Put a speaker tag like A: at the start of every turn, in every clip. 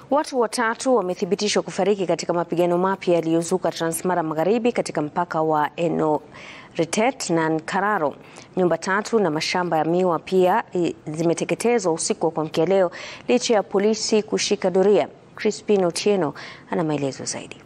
A: Watu watatu wamethibitishwa kufariki katika mapigano mapya yaliyozuka Transmara Magharibi katika mpaka wa Enoretet na Nkararo. Nyumba tatu na mashamba ya miwa pia zimeteketezwa usiku wa kuamkia leo licha ya polisi kushika doria. Crispin Otieno ana maelezo zaidi.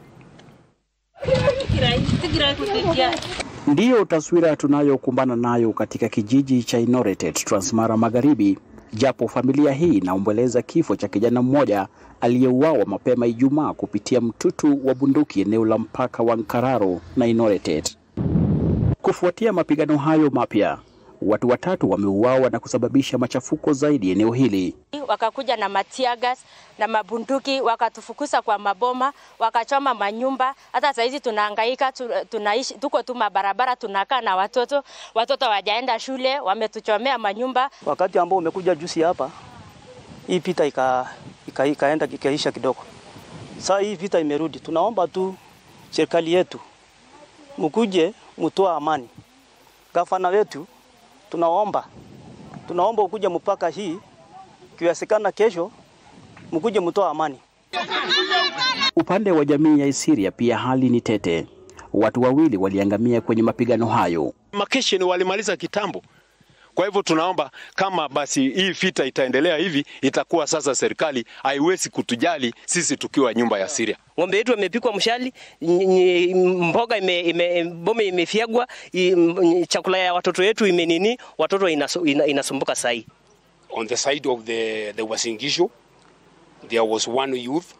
B: Ndiyo taswira tunayokumbana nayo katika kijiji cha Enoretet, Transmara Magharibi, japo familia hii inaomboleza kifo cha kijana mmoja aliyeuawa mapema Ijumaa kupitia mtutu wa bunduki eneo la mpaka wa Nkararo na Enoretet. Kufuatia mapigano hayo mapya, watu watatu wameuawa na kusababisha machafuko zaidi eneo hili.
C: Wakakuja na matiagas na mabunduki wakatufukuza kwa maboma, wakachoma manyumba. Hata saizi tunahangaika, tunaishi tuko tu mabarabara, tunakaa na watoto, watoto wajaenda shule, wametuchomea manyumba.
D: Wakati ambao umekuja juzi hapa, hii vita ika, ika, ikaenda ikaisha kidogo. Sasa hii vita imerudi, tunaomba tu serikali yetu mkuje mtoa amani. Gavana wetu tunaomba tunaomba ukuje mpaka hii kiwezekana, kesho mkuje mtoa amani.
B: Upande wa jamii ya Isiria pia hali ni tete. Watu wawili waliangamia kwenye mapigano hayo.
E: Makesheni walimaliza kitambo. Kwa hivyo tunaomba kama basi hii vita itaendelea hivi, itakuwa sasa serikali haiwezi kutujali sisi tukiwa nyumba ya Siria.
F: Ng'ombe yetu amepikwa mshali, mboga ime, ime, bome imefyagwa, chakula ya watoto wetu imenini, watoto inasu, ina, inasumbuka sahi.
G: On the side of the, the Uasin Gishu, there was one youth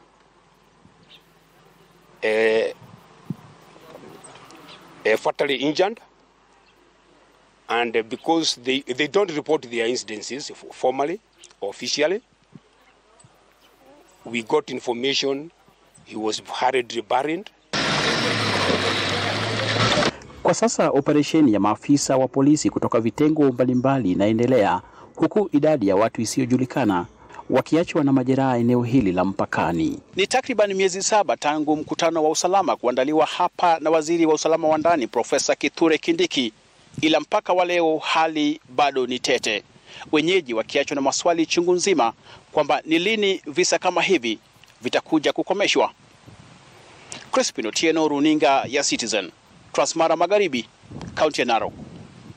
G: uh, uh, fatally injured and because they, they don't report their incidences formally or officially, we got information he was hurriedly buried.
B: Kwa sasa operesheni ya maafisa wa polisi kutoka vitengo mbalimbali inaendelea huku idadi ya watu isiyojulikana wakiachwa na majeraha eneo hili la mpakani. Ni takriban miezi saba tangu mkutano wa usalama kuandaliwa hapa na waziri wa usalama wa ndani Profesa Kithure Kindiki, ila mpaka wa leo hali bado ni tete, wenyeji wakiachwa na maswali chungu nzima kwamba ni lini visa kama hivi vitakuja kukomeshwa. Crispin Otieno, runinga ya Citizen, Transmara Magharibi, kaunti ya Narok.